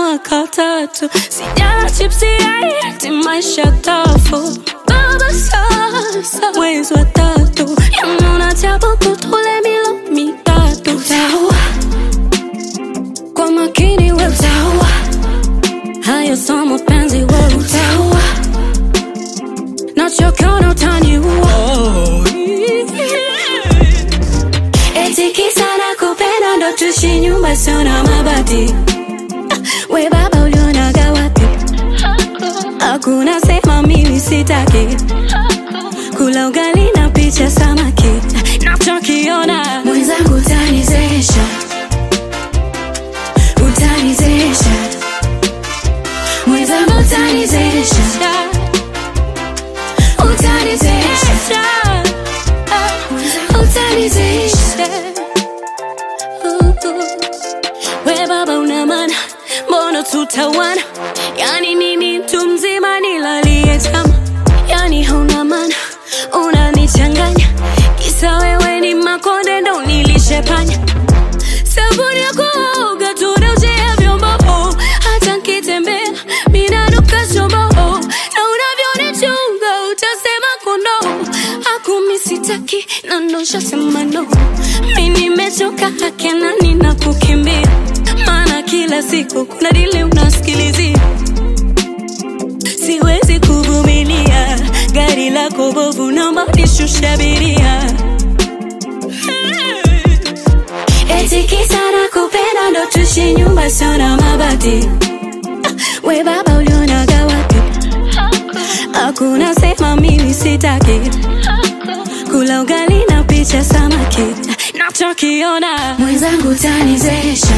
mwaka tatu sijala chipsi eti maisha tafu baba sasa mwezi wa tatu yamuna chabuku tule milo mitatu utaua kwa makini we utaua hayo so mapenzi we utaua nachokiona utaniua eti kisa na kupenda ndo tushi nyumba sio na mabati we baba ulionaga wapi hakuna sema mimi sitaki kula ugali na picha samaki nachokiona mwenzangu utanizesha utanizesha mwenzangu utanizesha utanizesha utanizesha we baba una maana mbona tutawana yani nini mtu mzima nilalie tama yani hauna maana unanichanganya kisa wewe ni makonde ndo nilishepanya sabuni ya kuoga tunaujea vyombo oh, hata nkitembea minanuka chombo oh, na unavyonichunga utasema kondo akumi sitaki na ndoshasema no mi nimechoka hakena nina kukimbia maana kila siku kuna dili unasikilizia siwezi kuvumilia gari lako bovu naomba nishushe abiria eti kisa na kupenda ndo tushi nyumba sio na mabati we baba ulionaga wapi hakuna sema mimi sitaki kula ugali na picha samaki nachokiona mwenzangu utanizesha